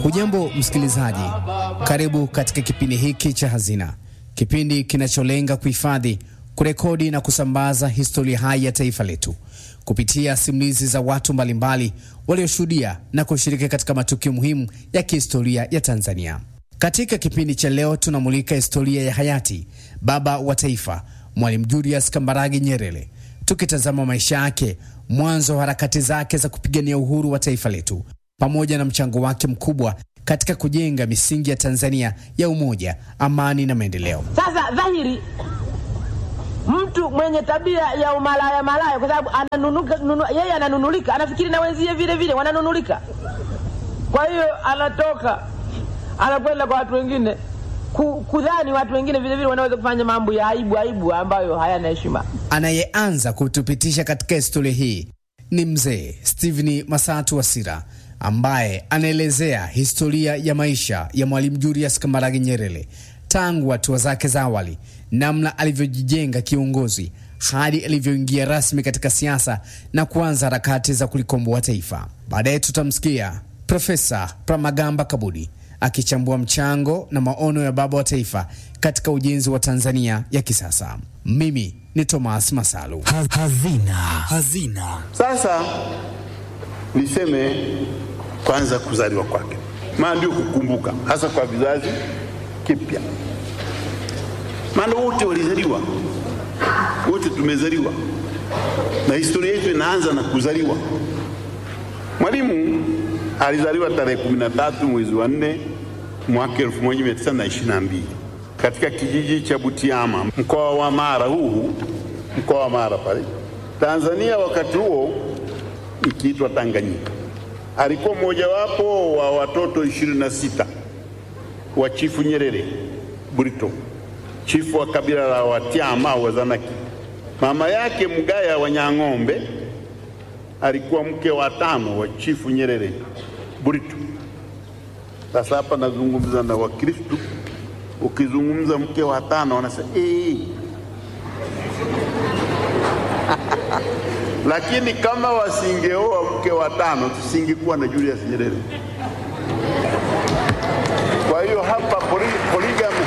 Hujambo msikilizaji, karibu katika kipindi hiki cha Hazina, kipindi kinacholenga kuhifadhi, kurekodi na kusambaza historia hai ya taifa letu kupitia simulizi za watu mbalimbali walioshuhudia na kushiriki katika matukio muhimu ya kihistoria ya Tanzania. Katika kipindi cha leo tunamulika historia ya hayati baba wa taifa Mwalimu Julius Kambarage Nyerere, tukitazama maisha yake, mwanzo wa harakati zake za kupigania uhuru wa taifa letu, pamoja na mchango wake mkubwa katika kujenga misingi ya Tanzania ya umoja, amani na maendeleo. Sasa dhahiri mtu mwenye tabia ya umalaya malaya, kwa sababu ananunuka, nunu, yeye ananunulika, anafikiri na wenzie vile vile wananunulika. Kwa hiyo anatoka anakwenda kwa watu wengine kudhani watu wengine vile vile wanaweza kufanya mambo ya aibu aibu ambayo hayana heshima. Anayeanza kutupitisha katika historia hii ni mzee Stephen Masatu Wasira ambaye anaelezea historia ya maisha ya Mwalimu Julius Kambarage Nyerere tangu hatua zake za awali, namna alivyojijenga kiongozi hadi alivyoingia rasmi katika siasa na kuanza harakati za kulikomboa taifa. Baadaye tutamsikia Profesa Pramagamba Kabudi akichambua mchango na maono ya baba wa taifa katika ujenzi wa Tanzania ya kisasa. Mimi ni Thomas Masalu. Hazina. Hazina. Sasa niseme kwanza kuzaliwa kwake, maana ndio kukumbuka, hasa kwa vizazi kipya, maana wote walizaliwa, wote tumezaliwa na historia yetu inaanza na kuzaliwa. Mwalimu alizaliwa tarehe 13 mwezi wa 4 mwaka 1922 katika kijiji cha Butiama, mkoa wa Mara, huu mkoa wa Mara pale Tanzania, wakati huo ikiitwa Tanganyika. Alikuwa mmojawapo wa watoto 26 wa Chifu Nyerere Burito, chifu wa kabila la Watiama au Wazanaki. Mama yake Mgaya wa Nyang'ombe alikuwa mke wa tano wa Chifu Nyerere Burito. Sasa hapa nazungumza na Wakristu, ukizungumza mke wa tano wanasema ee. Lakini kama wasingeoa mke wa tano tusingekuwa na Julius Nyerere. Kwa hiyo hapa poligami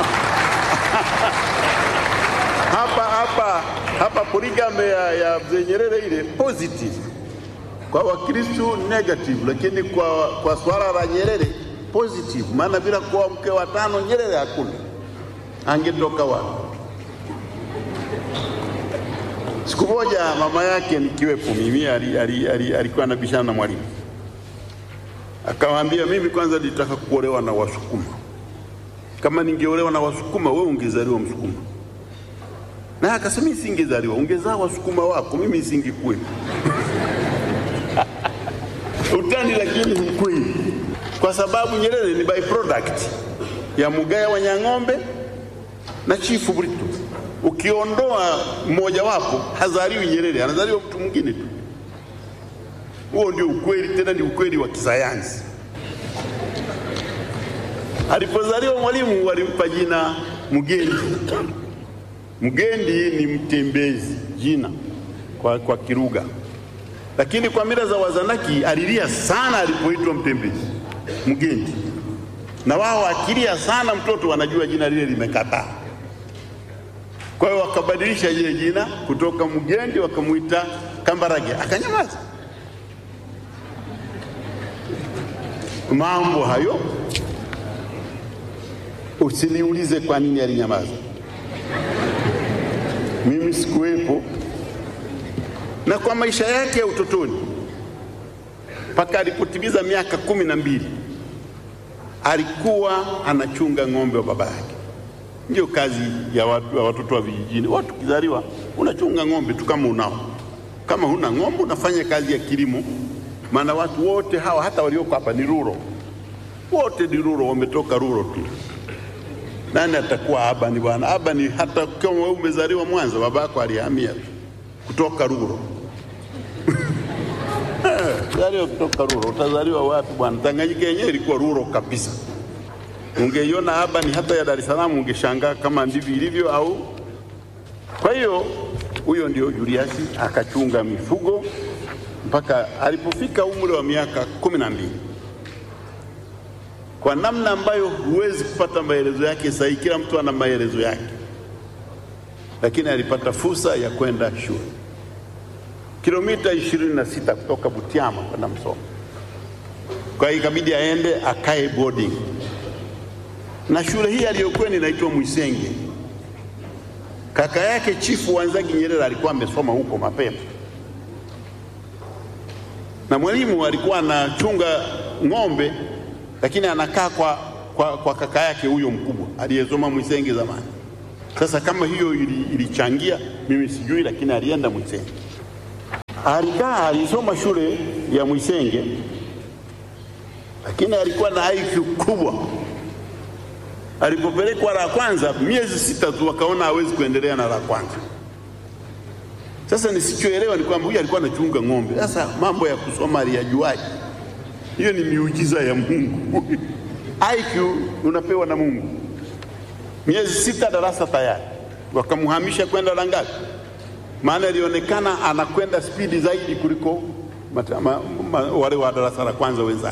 hapa hapa hapa poligami ya, ya mzee Nyerere ile positive kwa Wakristu negative, lakini kwa, kwa swala la Nyerere positive, maana bila kuwa mke wa tano Nyerere hakuna, angetoka wapi? Siku moja mama yake nikiwepo mimi, alikuwa ali, ali, ali anabishana na Mwalimu, akamwambia mimi kwanza nitaka kuolewa na Wasukuma. Kama ningeolewa na Wasukuma, wewe ungezaliwa Msukuma. Na akasema mimi singezaliwa, ungezaa Wasukuma wako, mimi singekuwepo. Utani lakini ni kweli, kwa sababu Nyerere ni byproduct ya Mugaya wa Nyang'ombe na Chifu Burito. Ukiondoa mmoja wapo, hazaliwi Nyerere, anazaliwa mtu mwingine tu. Huo ndio ukweli, tena ni ukweli wa kisayansi. Alipozaliwa Mwalimu walimpa jina Mgendi. Mgendi ni mtembezi, jina kwa, kwa Kiruga lakini kwa mila za Wazanaki alilia sana alipoitwa mtembezi Mgendi, na wao akilia sana mtoto wanajua jina lile limekataa. Kwa hiyo wakabadilisha ile jina kutoka Mgendi wakamwita Kambarage, akanyamaza. Mambo hayo usiniulize kwa nini alinyamaza, mimi sikuwepo na kwa maisha yake ya utotoni mpaka alipotimiza miaka kumi na mbili alikuwa anachunga ng'ombe wa baba yake. Ndio kazi ya watu, ya watoto wa vijijini. Watu ukizaliwa unachunga ng'ombe tu kama unao. Kama huna ng'ombe unafanya kazi ya kilimo, maana watu wote hawa hata walioko hapa ni ruro, wote ni ruro, wametoka ruro tu. Nani atakuwa Abani bwana? Abani hata kama wewe umezaliwa Mwanza, baba yako alihamia kutoka ruro zaliwa kutoka ruro, utazaliwa wapi bwana? Tanganyika yenyewe ilikuwa ruro kabisa. Ungeiona hapa ni hata ya Dar es Salaam, ungeshangaa kama ndivyo ilivyo au. Kwa hiyo huyo ndio Julius akachunga mifugo mpaka alipofika umri wa miaka kumi na mbili kwa namna ambayo huwezi kupata maelezo yake sahihi. Kila mtu ana maelezo yake, lakini alipata fursa ya kwenda shule kilomita ishirini na sita kutoka Butiama kwenda Msoma. Kwa hiyo ikabidi aende akae boarding, na shule hii aliyokuwa inaitwa Mwisenge. Kaka yake Chifu Wanzagi Nyerere alikuwa amesoma huko mapema, na mwalimu alikuwa anachunga ng'ombe, lakini anakaa kwa, kwa, kwa kaka yake huyo mkubwa aliyesoma Mwisenge zamani. Sasa kama hiyo ili- ilichangia mimi sijui, lakini alienda Mwisenge alikaa alisoma shule ya Mwisenge, lakini alikuwa na IQ kubwa. Alipopelekwa la kwanza, miezi sita tu wakaona hawezi kuendelea na la kwanza. Sasa nisichoelewa ni kwamba huyu alikuwa anachunga ng'ombe. Sasa mambo ya kusoma aliyajuaje? Hiyo ni miujiza ya Mungu. IQ unapewa na Mungu. Miezi sita darasa tayari, wakamhamisha kwenda la ngapi? maana ilionekana anakwenda spidi zaidi kuliko mata, ma, ma, wale wa darasa la kwanza wenzake.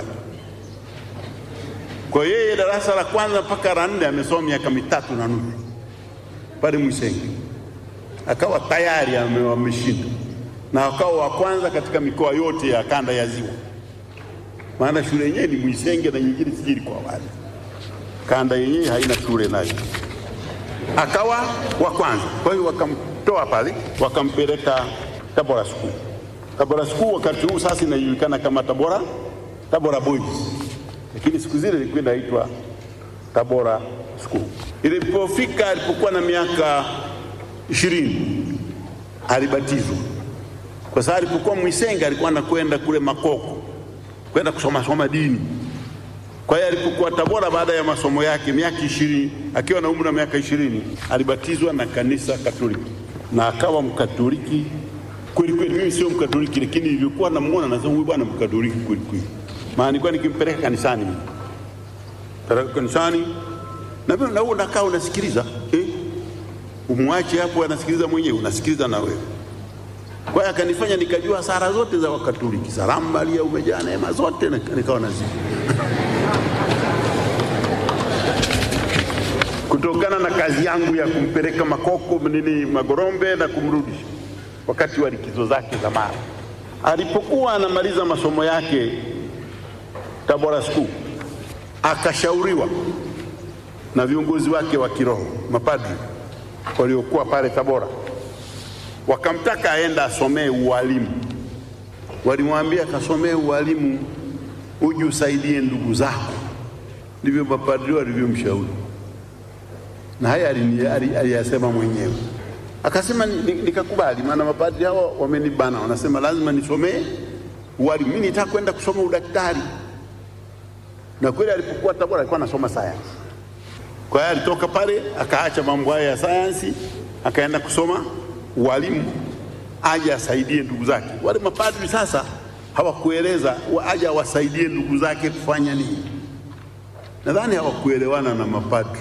Kwa hiyo yeye darasa la kwanza mpaka la nne amesoma miaka mitatu na nusu pale Mwisenge, akawa tayari ame- ameshinda na akawa wa kwanza katika mikoa yote ya kanda ya Ziwa, maana shule yenyewe ni Mwisenge na nyingine sijui ilikuwa wapi. Kanda yenyewe haina shule nayo akawa wa kwanza. Kwa hiyo wakamtoa pale wakampeleka Tabora School. Tabora School wakati huu sasa inajulikana kama Tabora Tabora Boys, lakini siku zile ilikuwa inaitwa Tabora School. Ilipofika alipokuwa na miaka ishirini alibatizwa, kwa sababu alipokuwa Mwisenga alikuwa anakwenda kule Makoko kwenda kusoma soma dini kwa hiyo alipokuwa Tabora baada ya masomo yake miaka ishirini, akiwa na umri wa miaka ishirini alibatizwa na kanisa Katoliki na akawa Mkatoliki kweli kweli. Mimi sio Mkatoliki, lakini nilikuwa namuona nasema huyu bwana Mkatoliki kweli kweli, maana nilikuwa nikimpeleka kanisani mimi peleka kanisani na vile na wewe unakaa unasikiliza eh, umwache hapo anasikiliza mwenyewe, unasikiliza na wewe. Kwa hiyo akanifanya nikajua sala zote za Wakatoliki, salamu Maria umejaa neema zote, na- nikawa nazijua kutokana na kazi yangu ya kumpeleka Makoko nini Magorombe na kumrudisha wakati wa likizo zake za mara. Alipokuwa anamaliza masomo yake Tabora School, akashauriwa na viongozi wake wa kiroho mapadri waliokuwa pale Tabora, wakamtaka aenda asomee ualimu. Walimwambia akasomee ualimu uje usaidie ndugu zako. Ndivyo mapadri walivyomshauri na haya alini- ali- aliyasema mwenyewe. Akasema ni- ni- nikakubali, maana mapadri hawa wamenibana, wanasema lazima nisomee ualimu. Mimi nitaka kwenda kusoma udaktari, na kweli alipokuwa Tabora alikuwa anasoma sayansi. Kwa hiyo alitoka pale akaacha mambo haya ya sayansi, akaenda kusoma ualimu, aje asaidie ndugu zake. Wale mapadri sasa hawakueleza wa- aje awasaidie ndugu zake kufanya nini. Nadhani hawakuelewana na mapadri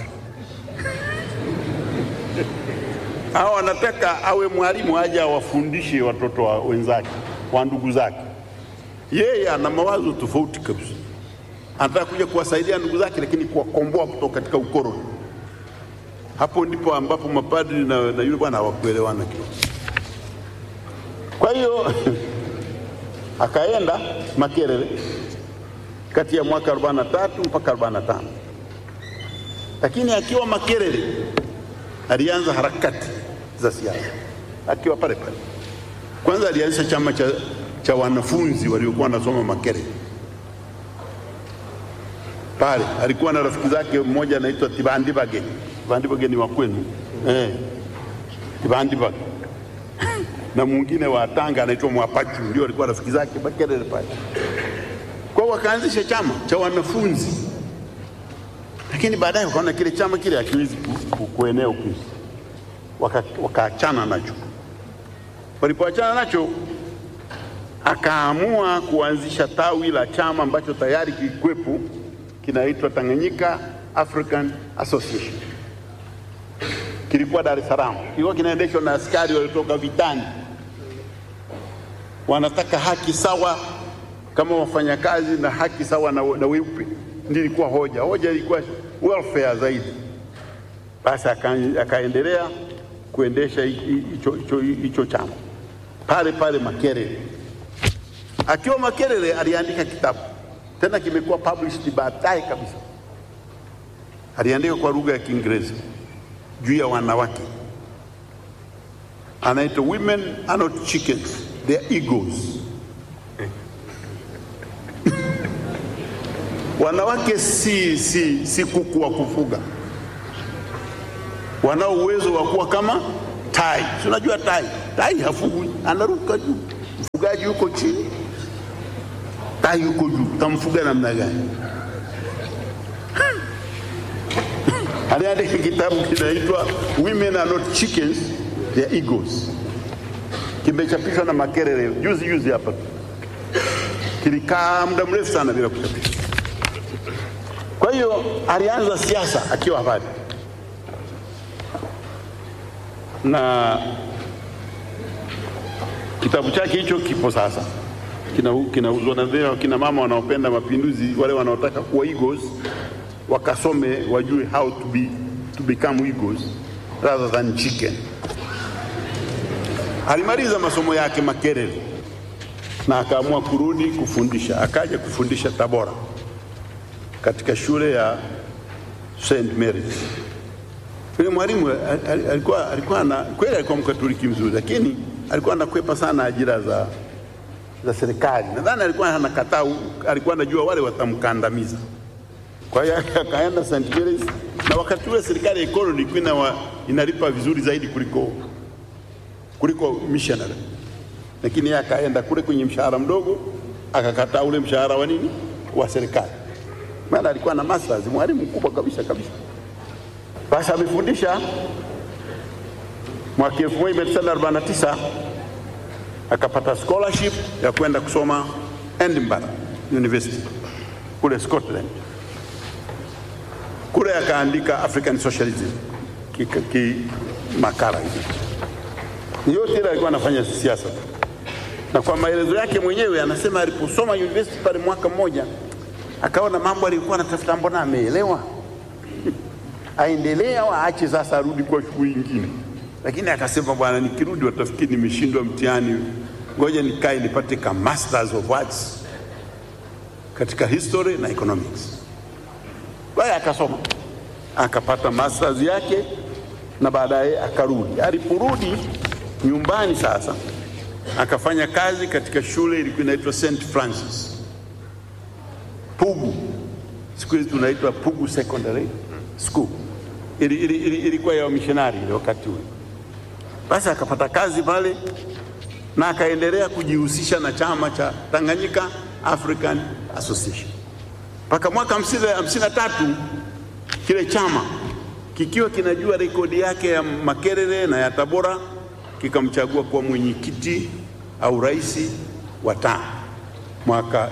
hawa wanataka awe mwalimu aje awafundishe watoto wa wenzake wa ndugu zake. Yeye ana mawazo tofauti kabisa, anataka kuja kuwasaidia ndugu zake, lakini kuwakomboa kutoka katika ukoloni. Hapo ndipo ambapo mapadri na, na yule bwana hawakuelewana kidogo. Kwa hiyo akaenda Makerere kati ya mwaka 43 mpaka 45, lakini akiwa Makerere alianza harakati za siasa akiwa pale pale. Kwanza alianzisha chama cha, cha wanafunzi waliokuwa wanasoma Makerere pale. Alikuwa na rafiki zake mmoja anaitwa Tibandibage. Tibandibage ni wa kwenu eh, Tibandibage na mwingine wa Tanga anaitwa Mwapachu, ndio alikuwa rafiki zake Makerere pale. Kwa hiyo wakaanzisha chama cha wanafunzi lakini baadaye wakaona kile chama kile hakiwezi ku- ku- kuenea huku, Waka- wakaachana nacho. Walipoachana nacho, akaamua kuanzisha tawi la chama ambacho tayari kilikuwepo, kinaitwa Tanganyika African Association. Kilikuwa Dar es Salaam, kilikuwa kinaendeshwa na askari waliotoka vitani, wanataka haki sawa kama wafanyakazi na haki sawa na, na weupe ndiyo ilikuwa hoja. Hoja ilikuwa welfare zaidi. Basi aka- akaendelea kuendesha hi- hi- hicho hicho hicho chama pale pale Makerere. Akiwa Makerere aliandika kitabu tena, kimekuwa published baadaye kabisa. Aliandika kwa lugha ya Kiingereza juu ya wanawake, anaitwa Women are not chickens, they are egos. Wanawake si, si, si kuku wa kufuga, wanao uwezo wa kuwa kama tai. Si unajua tai, tai hafugwi, anaruka juu. Mfugaji yuko chini, tai yuko juu, tamfuga namna gani? Aliandika kitabu kinaitwa Women are not chickens, they are egos. Kimechapishwa na Makerere juzi juzi hapa, kilikaa muda mrefu sana bila kuchapishwa. Kwa hiyo alianza siasa akiwa pale na kitabu chake hicho kipo sasa, kinauzwa kina na vile wakina mama wanaopenda mapinduzi, wale wanaotaka kuwa egos wakasome, wajue how to be to become egos rather than chicken. Alimaliza masomo yake Makerere na akaamua kurudi kufundisha, akaja kufundisha Tabora katika shule ya St Mary's. Yule mwalimu al- al- alikuwa, alikuwa na kweli alikuwa mkatoliki mzuri, lakini alikuwa anakwepa sana ajira za, za serikali. Nadhani alikuwa anakataa, alikuwa anajua wale watamkandamiza. Kwa hiyo akaenda St Mary's, na wakati ule serikali ya economy ilikuwa inawa- inalipa vizuri zaidi kuliko kuliko missionary, lakini yeye akaenda kule kwenye mshahara mdogo, akakataa ule mshahara wa nini wa serikali, maana alikuwa na masters, mwalimu mkubwa kabisa kabisa. Basi amefundisha mwaka 1949 akapata scholarship ya kwenda kusoma Edinburgh University kule Scotland. Kule akaandika African Socialism ki, ki makala hivi. Yote ile alikuwa anafanya siasa tu. Na kwa maelezo yake mwenyewe anasema aliposoma university pale mwaka mmoja akaona mambo aliyokuwa anatafuta mbona ameelewa aendelee au aache sasa arudi kwa shughuli nyingine. Lakini akasema bwana, nikirudi watafikiri nimeshindwa mtihani, ngoja nikae nipate ka masters of arts katika history na economics. Kwa hiyo akasoma akapata masters yake na baadaye akarudi. Aliporudi nyumbani sasa akafanya kazi katika shule ilikuwa inaitwa St Francis Pugu, siku hizi tunaitwa Pugu Secondary School. Ili- ili- ili- Ilikuwa ya wamishonari ile wakati ule. Basi akapata kazi pale na akaendelea kujihusisha na chama cha Tanganyika African Association mpaka mwaka hamsini hamsini na tatu kile chama kikiwa kinajua rekodi yake ya Makerere na ya Tabora kikamchagua kuwa mwenyekiti au rais wa TAA mwaka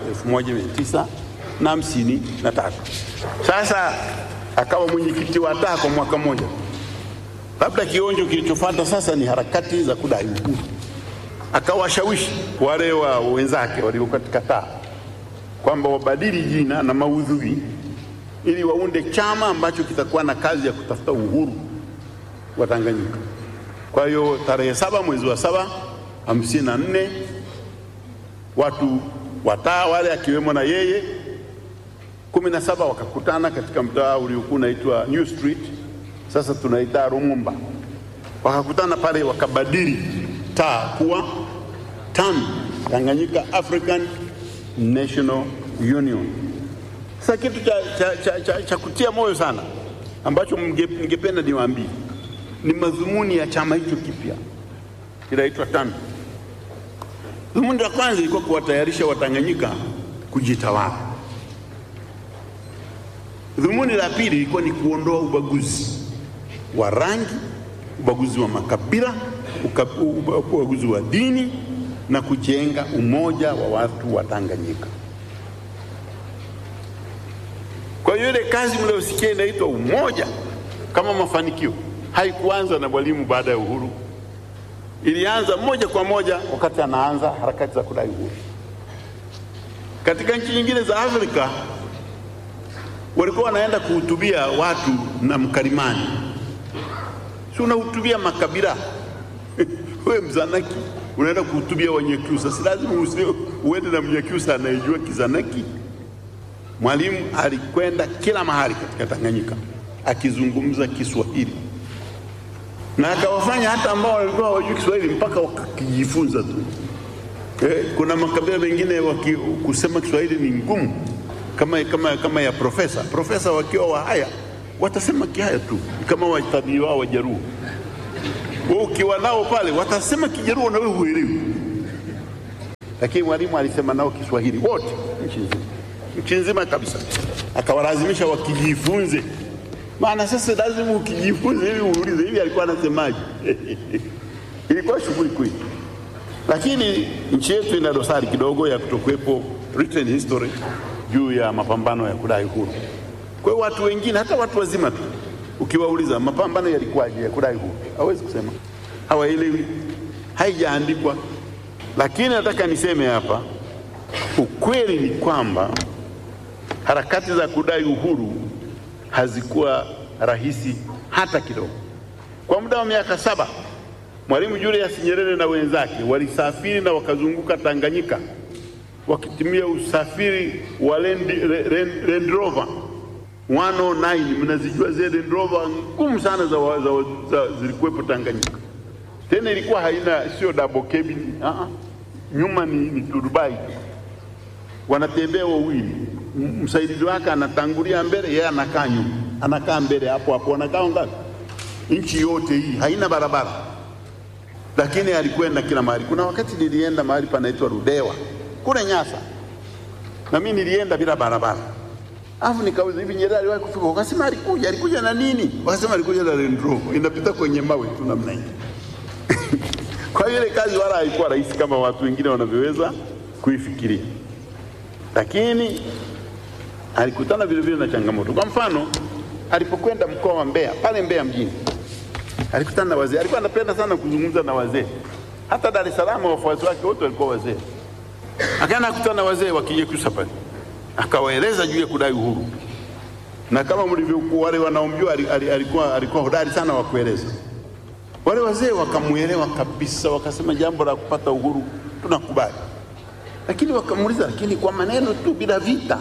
1953. Sasa akawa mwenyekiti wa TAA kwa mwaka mmoja. Labda kionjo kilichofuata sasa ni harakati za kudai uhuru. Akawashawishi wale wa wenzake walio katika TAA kwamba wabadili jina na maudhui ili waunde chama ambacho kitakuwa na kazi ya kutafuta uhuru wa Tanganyika. Kwa hiyo tarehe saba mwezi wa saba hamsini na nne watu wataa wale akiwemo na yeye kumi na saba wakakutana katika mtaa uliokuwa unaitwa New Street, sasa tunaita Lumumba. Wakakutana pale wakabadili taa kuwa TANU, Tanganyika African National Union. Sasa kitu cha, cha, cha, cha, cha kutia moyo sana ambacho mnge- ningependa niwaambie ni madhumuni ya chama hicho kipya kinaitwa TANU. Dhumuni la kwanza ilikuwa kuwatayarisha Watanganyika kujitawala. Dhumuni la pili ilikuwa ni kuondoa ubaguzi wa rangi, ubaguzi wa makabila, uka- uba- ubaguzi wa dini na kujenga umoja wa watu wa Tanganyika. Kwa hiyo ile kazi mliyosikia inaitwa umoja kama mafanikio haikuanza na Mwalimu baada ya uhuru, ilianza moja kwa moja wakati anaanza harakati za kudai uhuru. Katika nchi nyingine za Afrika walikuwa wanaenda kuhutubia watu na mkalimani, si unahutubia makabila wewe Mzanaki unaenda kuhutubia Wanyakyusa, si lazima usi- uende na Mnyakyusa anayejua Kizanaki. Mwalimu alikwenda kila mahali katika Tanganyika akizungumza Kiswahili na akawafanya hata ambao walikuwa hawajui Kiswahili mpaka wakakijifunza tu. Eh, kuna makabila mengine waki, kusema Kiswahili ni ngumu kama, kama, kama ya profesa. Profesa wakiwa Wahaya watasema Kihaya tu kama watabii wao Wajaruo. Wewe ukiwa nao pale watasema Kijaruo na wewe huelewi, lakini mwalimu alisema nao Kiswahili wote nchi nzima, nchi nzima kabisa, akawalazimisha wakijifunze. Maana sasa lazima ukijifunze ili uulize hivi alikuwa anasemaje. Ilikuwa shughuli kweli, lakini nchi yetu ina dosari kidogo ya kutokuwepo written history juu ya mapambano ya kudai uhuru. Kwa hiyo watu wengine, hata watu wazima tu, ukiwauliza mapambano yalikuwaje ya kudai uhuru, hawezi kusema, hawaelewi, haijaandikwa. Lakini nataka niseme hapa, ukweli ni kwamba harakati za kudai uhuru hazikuwa rahisi hata kidogo. Kwa muda wa miaka saba Mwalimu Julius Nyerere na wenzake walisafiri na wakazunguka Tanganyika wakitumia usafiri wa Land, Land, Land Rover 109. Mnazijua zile Land Rover ngumu sana za, za, za, zilikuwepo Tanganyika. Tena ilikuwa haina sio double cabin, uh -uh. nyuma ni, ni turubai tu, wanatembea wawili, M- msaidizi wake anatangulia mbele, yeye anakaa nyuma, anakaa mbele hapo hapo, wanakaa ngapi? Nchi yote hii haina barabara lakini alikwenda kila mahali. Kuna wakati nilienda mahali panaitwa Rudewa kule Nyasa, na mimi nilienda bila barabara, alafu nikauliza hivi, Nyerere aliwahi kufika? Wakasema alikuja. Alikuja na nini? Wakasema alikuja na Land Rover inapita kwenye mawe tu namna hii. Kwa hiyo ile kazi wala haikuwa rahisi kama watu wengine wanavyoweza kuifikiria, lakini alikutana vile vile na changamoto. Kwa mfano, alipokwenda mkoa wa Mbeya, pale Mbeya mjini alikutana na wazee. Alikuwa anapenda sana kuzungumza na wazee, hata Dar es Salaam wafuasi wake wote walikuwa wazee. Akaenda kukutana na wazee wa Kinyakyusa pale, akawaeleza juu ya kudai uhuru, na kama mlivyokuwa wale wanaomjua, ali- ali- alikuwa, alikuwa hodari sana wa kueleza. Wale wazee wakamuelewa kabisa, wakasema jambo la kupata uhuru tunakubali, lakini wakamuuliza, lakini kwa maneno tu bila vita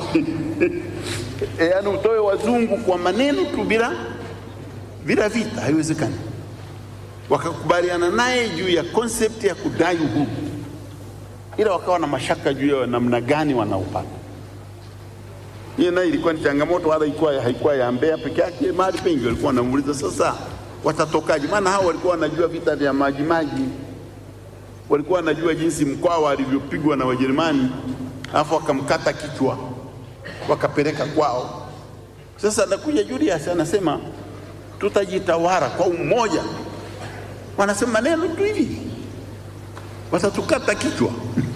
e, yaani utoe wazungu kwa maneno tu bila bila vita haiwezekani. Wakakubaliana naye juu ya concept ya kudai uhuru, ila wakawa na mashaka juu ya namna gani wanaupata. Hiyo nayo ilikuwa ni changamoto, wala ilikuwa haikuwa ya Mbeya peke yake, mahali pengi walikuwa wanamuuliza sasa watatokaje? Maana hao walikuwa wanajua vita vya maji maji, walikuwa wanajua jinsi Mkwawa alivyopigwa na Wajerumani, alafu wakamkata kichwa wakapeleka kwao. Sasa anakuja Julius anasema tutajitawala kwa umoja. Wanasema maneno tu hivi, watatukata kichwa.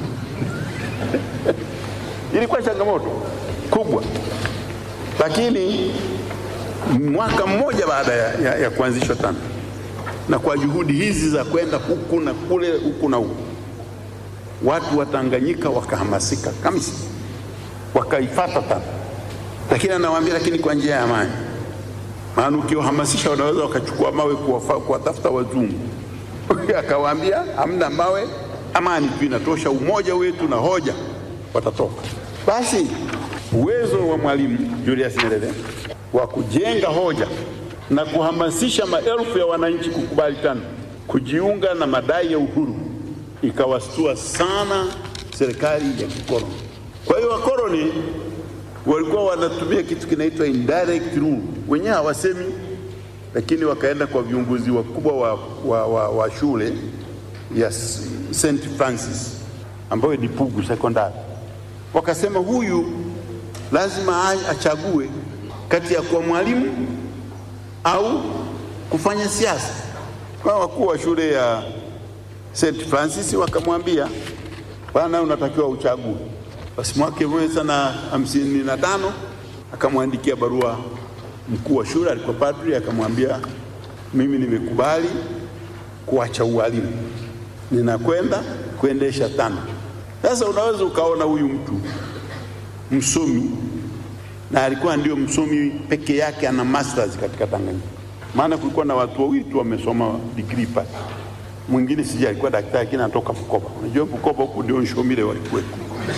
Ilikuwa changamoto kubwa, lakini mwaka mmoja baada ya, ya, ya kuanzishwa TANU na kwa juhudi hizi za kwenda huku na kule huku na huku, watu wa Tanganyika wakahamasika kabisa, wakaifata TANU, lakini anawaambia, lakini kwa njia ya amani maana ukiwahamasisha wanaweza wakachukua mawe kuwafa- kuwatafuta wazungu. Akawaambia hamna mawe, amani tu inatosha, umoja wetu na hoja watatoka. Basi uwezo wa Mwalimu Julius Nyerere wa kujenga hoja na kuhamasisha maelfu ya wananchi kukubali TANU, kujiunga na madai ya uhuru, ikawastua sana serikali ya kikoloni. Kwa hiyo wakoloni walikuwa wanatumia kitu kinaitwa indirect rule, wenyewe hawasemi, lakini wakaenda kwa viongozi wakubwa wa, wa, wa, wa shule ya S- St Francis ambayo ni Pugu sekondari, wakasema huyu lazima a- achague kati ya kuwa mwalimu au kufanya siasa. Kwa wakuu wa shule ya St Francis wakamwambia, bwana, unatakiwa uchague. Basi mwaka elfu moja tisa na hamsini na tano akamwandikia barua mkuu wa shule, alikuwa padri, akamwambia mimi nimekubali kuacha ualimu, ninakwenda kuendesha TANU. Sasa unaweza ukaona huyu mtu msomi na alikuwa ndio msomi peke yake ana masters katika Tanganyika, maana kulikuwa na watu wawili tu wamesoma degree pale. Mwingine sija alikuwa daktari, lakini anatoka Bukoba. Unajua Bukoba huku ndio Nshomile walikuwepo.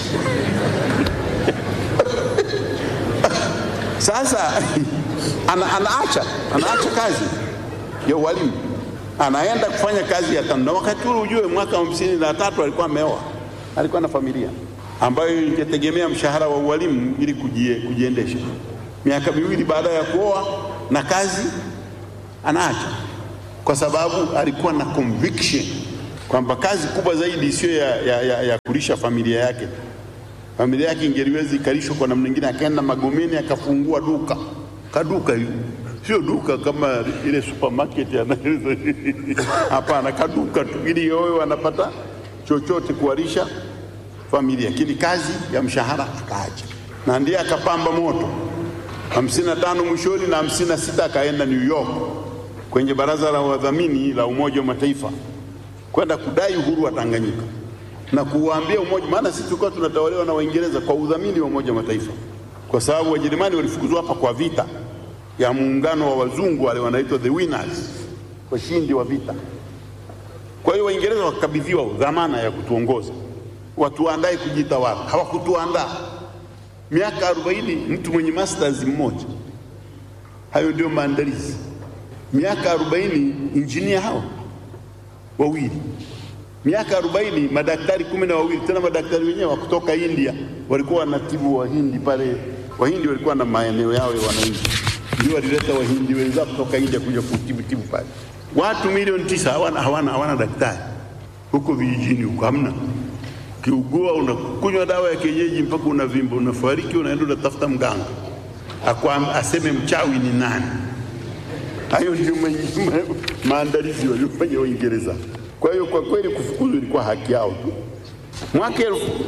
Sasa ana, anaacha anaacha kazi ya ualimu anaenda kufanya kazi ya TANU, na wakati ule ujue, mwaka hamsini na tatu alikuwa ameoa, alikuwa na familia ambayo ingetegemea mshahara wa ualimu ili kujie, kujiendesha. Miaka miwili baada ya kuoa na kazi anaacha, kwa sababu alikuwa na conviction kwamba kazi kubwa zaidi sio ya, ya, ya, ya kulisha familia yake. Familia yake ingeliweza ikalishwa kwa namna nyingine, akaenda Magomeni akafungua duka kaduka hiyo sio duka kama ile supermarket anaeleza. Hapana, kaduka tu ili yowe wanapata chochote kuwalisha familia, lakini kazi ya mshahara akaacha, na ndiye akapamba moto hamsini na tano mwishoni na hamsini na sita akaenda New York kwenye baraza la wadhamini la Umoja wa Mataifa kwenda kudai uhuru wa Tanganyika na kuwaambia umoja, maana sisi tulikuwa tunatawaliwa na Waingereza kwa udhamini wa Umoja wa Mataifa, kwa sababu Wajerumani walifukuzwa hapa kwa vita ya muungano wa wazungu wale wanaitwa the winners, washindi wa vita. Kwa hiyo Waingereza wakakabidhiwa dhamana ya kutuongoza, watuandae kujitawala. Hawakutuandaa. Miaka 40 mtu mwenye masters mmoja, hayo ndio maandalizi. Miaka 40 injinia hao wawili, miaka 40 madaktari kumi na wawili, tena madaktari wenyewe wa kutoka India walikuwa wanatibu Wahindi pale. Wahindi walikuwa na maeneo yao ya wananchi ndio walileta wahindi wenzao kutoka India kuja kutibu tibu pale. Watu milioni tisa hawana, hawana, hawana daktari huko vijijini huko, hamna. Kiugua unakunywa dawa ya kienyeji mpaka unavimba, unafariki, unaenda unatafuta mganga Akwa, aseme mchawi ni nani. Hayo ndio maandalizi waliofanya Waingereza. Kwa hiyo kwa kweli kufukuzwa ilikuwa haki yao tu. Mwaka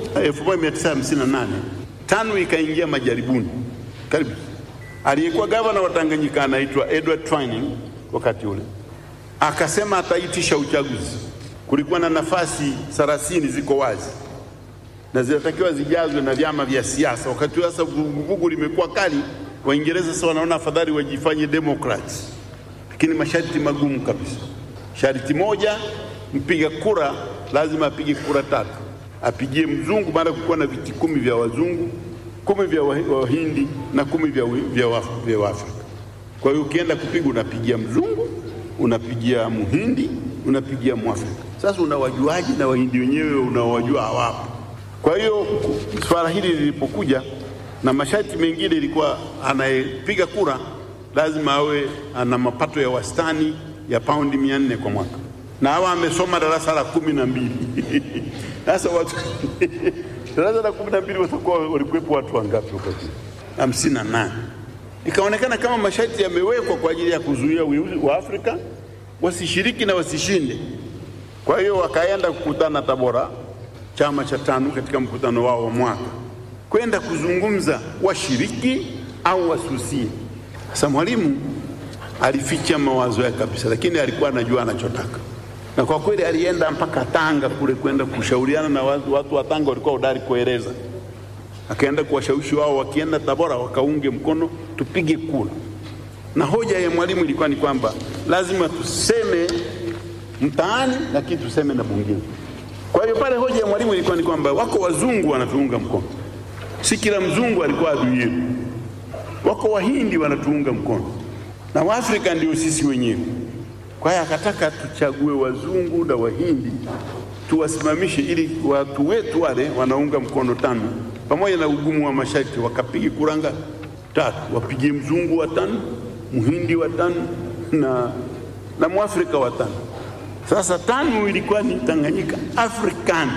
1958 TANU ikaingia majaribuni karibu aliyekuwa gavana wa Tanganyika anaitwa Edward Twining wakati ule akasema ataitisha uchaguzi. Kulikuwa na nafasi thelathini ziko wazi na zinatakiwa zijazwe na vyama vya siasa. Wakati sasa vuguvugu limekuwa kali, Waingereza sasa wanaona afadhali wajifanye Democrats, lakini masharti magumu kabisa. Sharti moja, mpiga kura lazima apige kura tatu, apigie mzungu, maana kulikuwa na viti kumi vya wazungu kumi vya Wahindi na kumi vya, vya, wa, vya Waafrika. Kwa hiyo ukienda kupiga unapigia mzungu, unapigia Muhindi, unapigia Mwafrika. Sasa unawajuaji na Wahindi wenyewe unawajua hawapo. Kwa hiyo swala hili lilipokuja na masharti mengine, ilikuwa anayepiga kura lazima awe ana mapato ya wastani ya paundi mia nne kwa mwaka na awa amesoma darasa la kumi na mbili sasa watu darasa la kumi na mbili watakuwa walikuwepo watu wangapi huko juu? hamsini na nane. Ikaonekana kama masharti yamewekwa kwa ajili ya kuzuia wa Afrika wasishiriki na wasishinde. Kwa hiyo wakaenda kukutana Tabora, chama cha TANU katika mkutano wao wa mwaka, kwenda kuzungumza washiriki au wasusie. Sasa Mwalimu alificha mawazo yake kabisa, lakini alikuwa anajua anachotaka na kwa kweli alienda mpaka Tanga kule kwenda kushauriana na watu, watu wa Tanga walikuwa hodari kueleza. Akaenda kuwashawishi wao, wakienda Tabora wakaunge mkono tupige kura, na hoja ya Mwalimu ilikuwa ni kwamba lazima tuseme mtaani, lakini tuseme na bungeni. Kwa hiyo pale hoja ya Mwalimu ilikuwa ni kwamba wako wazungu wanatuunga mkono, si kila mzungu alikuwa adui yetu. Wako wahindi wanatuunga mkono na waafrika ndio sisi wenyewe. Kwa hiyo akataka tuchague wazungu na wahindi tuwasimamishe, ili watu wetu wale wanaunga mkono TANU pamoja na ugumu wa masharti wakapige kuranga tatu, wapigie mzungu wa TANU, mhindi wa TANU na, na mwafrika wa TANU. Sasa TANU ilikuwa ni Tanganyika African,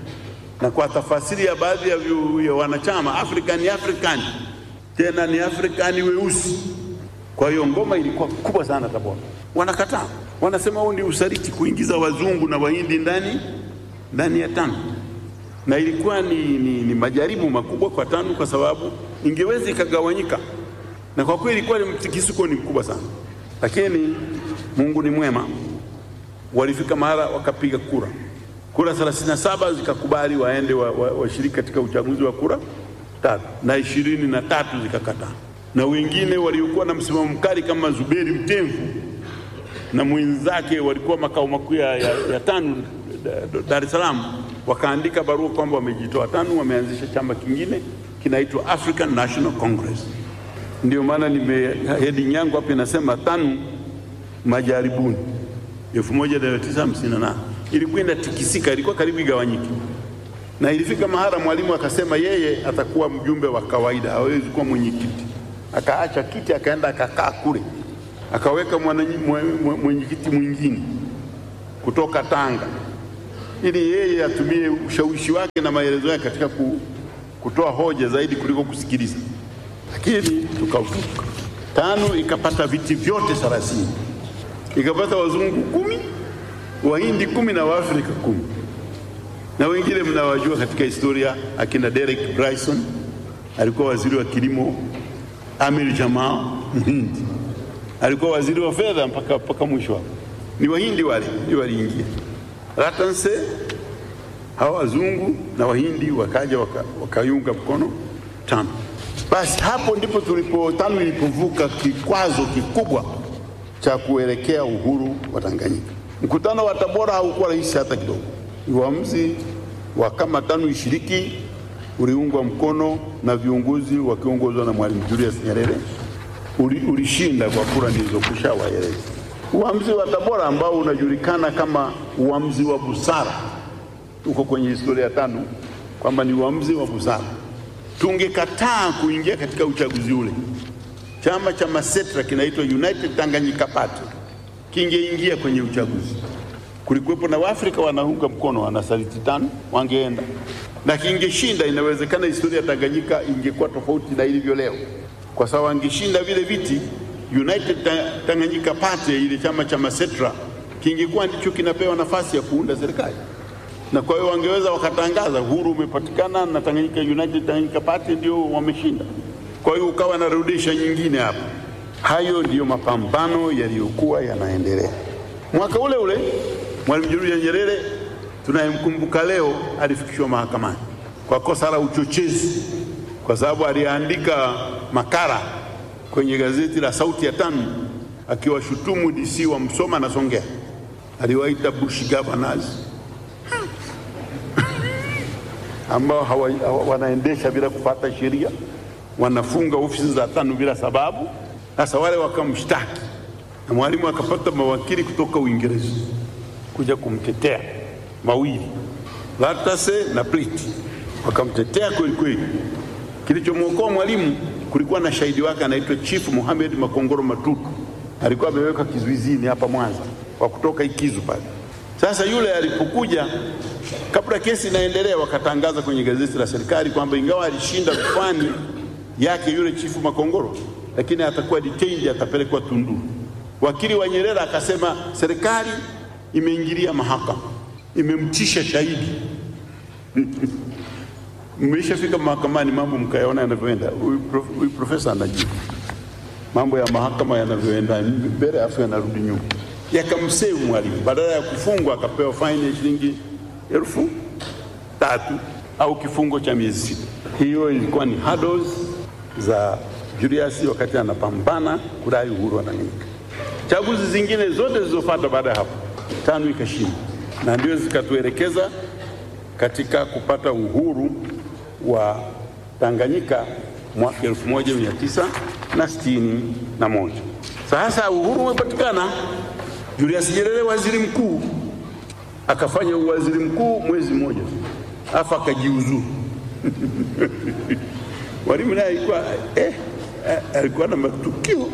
na kwa tafasiri ya baadhi ya, ya wanachama African African, tena ni Afrikani weusi. Kwa hiyo ngoma ilikuwa kubwa sana Tabora wanakataa, wanasema huu ni usaliti kuingiza wazungu na wahindi ndani ndani ya TANU, na ilikuwa ni, ni, ni majaribu makubwa kwa TANU kwa sababu ingeweza ikagawanyika, na kwa kweli ilikuwa mtikisuko ni mkubwa sana, lakini Mungu ni mwema. Walifika mahala wakapiga kura, kura 37 zikakubali waende washiriki wa, wa katika uchaguzi wa kura tatu na ishirini na tatu zikakataa, na wengine waliokuwa na msimamo mkali kama Zuberi Mtemvu na mwenzake walikuwa makao makuu ya, ya, ya TANU da- Dar es Salaam, wakaandika barua kwamba wamejitoa TANU, wameanzisha chama kingine kinaitwa African National Congress. Ndio maana nime heading yangu hapa inasema TANU majaribuni 1958 ilikuwa inatikisika, ilikuwa karibu igawanyike, na ilifika mahala mwalimu akasema yeye atakuwa mjumbe wa kawaida, hawezi kuwa mwenyekiti. Akaacha kiti akaenda akakaa kule, akaweka mwananyi- mwe- mwe- mwenyekiti mwingine kutoka Tanga ili yeye atumie ushawishi wake na maelezo yake katika ku, kutoa hoja zaidi kuliko kusikiliza, lakini tukavuka. TANU ikapata viti vyote thelathini ikapata wazungu kumi, wahindi kumi na waafrika kumi, na wengine mnawajua katika historia, akina Derek Bryson alikuwa waziri wa kilimo, Amir Jamal mhindi alikuwa waziri wa fedha mpaka, mpaka mwisho hapo. Ni wahindi wale ndio waliingia. Ratanse hawa wazungu na wahindi wakaja waka- wakaiunga mkono TANU. Basi hapo ndipo tulipo TANU ilipovuka kikwazo kikubwa cha kuelekea uhuru wa Tanganyika. Mkutano wa Tabora haukuwa rahisi hata kidogo. Uamuzi wa kama TANU ishiriki uliungwa mkono na viongozi wakiongozwa na Mwalimu Julius Nyerere, uli- ulishinda kwa kura nilizokwisha waeleza. Uamuzi wa Tabora ambao unajulikana kama uamuzi wa busara, uko kwenye historia ya TANU kwamba ni uamuzi wa busara. Tungekataa kuingia katika uchaguzi ule, chama cha Masetra kinaitwa United Tanganyika Party kingeingia kwenye uchaguzi. Kulikuwepo na Waafrika wanaunga mkono wanasaliti TANU, wangeenda na kingeshinda. Inawezekana historia ya Tanganyika ingekuwa tofauti na ilivyo leo, kwa sababu angeshinda vile viti. United Ta- Tanganyika Party, ile chama cha Masetra, kingekuwa ndicho kinapewa nafasi ya kuunda serikali na kwa hiyo wangeweza wakatangaza uhuru umepatikana na Tanganyika United Tanganyika Party ndio wameshinda. Kwa hiyo ukawa na rudisha nyingine hapa. Hayo ndiyo mapambano yaliyokuwa yanaendelea. Mwaka ule ule Mwalimu Julius Nyerere tunayemkumbuka leo alifikishwa mahakamani kwa kosa la uchochezi, kwa sababu aliandika makala kwenye gazeti la Sauti ya TANU akiwashutumu DC wa Msoma na Songea, aliwaita bush governors ambao hawa, hawa, wanaendesha bila kufuata sheria, wanafunga ofisi za TANU bila sababu. Sasa wale wakamshtaki, na mwalimu akapata mawakili kutoka Uingereza kuja kumtetea mawili, Latase na Pliti, wakamtetea kweli kweli. Kilichomwokoa mwalimu, kulikuwa na shahidi wake anaitwa Chief Mohamed Makongoro Matutu, alikuwa amewekwa kizuizini hapa Mwanza kwa kutoka Ikizu pale. Sasa yule alipokuja, kabla kesi inaendelea, wakatangaza kwenye gazeti la serikali kwamba ingawa alishinda rufani yake yule chifu Makongoro, lakini atakuwa detained, atapelekwa Tunduru. Wakili wa Nyerere akasema serikali imeingilia mahakama, imemtisha shahidi. Mmeshafika mahakamani, mambo mkayaona yanavyoenda. Huyu prof- huyu profesa anajua mambo ya mahakama yanavyoenda mbele, afu yanarudi nyuma. Yakamsevu mwalimu, badala ya kufungwa akapewa faini ya shilingi elfu tatu au kifungo cha miezi sita. Hiyo ilikuwa ni hurdles za Julius wakati anapambana kudai uhuru wa Tanganyika. Chaguzi zingine zote zilizofuata baada ya hapo, TANU ikashinda na ndio zikatuelekeza katika kupata uhuru wa Tanganyika mwaka 1961. Sasa uhuru umepatikana, Julius Nyerere waziri mkuu akafanya uwaziri mkuu mwezi mmoja, afu akajiuzuru. Mwalimu naye alikuwa eh, eh, alikuwa na matukio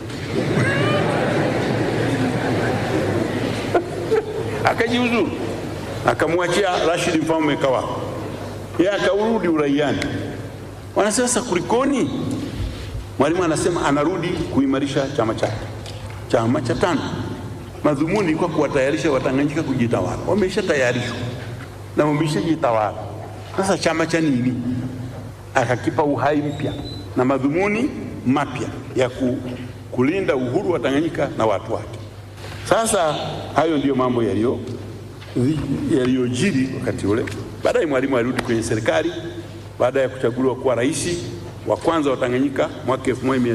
akajiuzuru, akamwachia Rashid Mfaume Kawawa, yeye akaurudi uraiani. Wanasema sasa kulikoni? Mwalimu anasema anarudi kuimarisha chama chake, chama cha TANU. Madhumuni ilikuwa kuwatayarisha Watanganyika kujitawala, wameshatayarishwa na wameshajitawala. Sasa chama cha nini? Akakipa uhai mpya na madhumuni mapya ya ku, kulinda uhuru wa Tanganyika na watu wake. Sasa hayo ndiyo mambo yaliyo yaliyojiri wakati ule. Baadaye Mwalimu alirudi kwenye serikali baada ya kuchaguliwa kuwa rais wa kwanza wa Tanganyika mwaka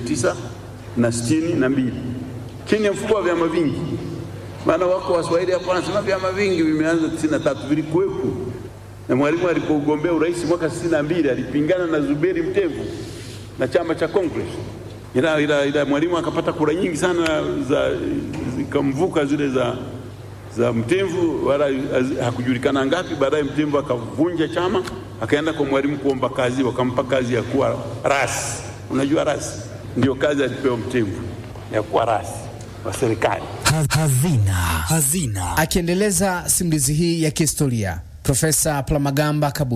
1962 chini ya mfuko wa vyama vingi. Maana wako Waswahili hapo wanasema vyama vingi vimeanza 93, vilikuwepo na Mwalimu alipogombea urais mwaka 62 alipingana na Zuberi Mtemvu na chama cha Congress, ila, ila, ila Mwalimu akapata kura nyingi sana za zikamvuka zile za za Mtemvu, wala hakujulikana ngapi. Baadaye Mtemvu akavunja chama akaenda kwa Mwalimu kuomba kazi, wakampa kazi ya kuwa rasi. Unajua rasi ndio kazi alipewa Mtemvu ya kuwa rasi wa serikali. Hazina. Hazina. Akiendeleza simulizi hii ya kihistoria, Profesa Palamagamba Kabudi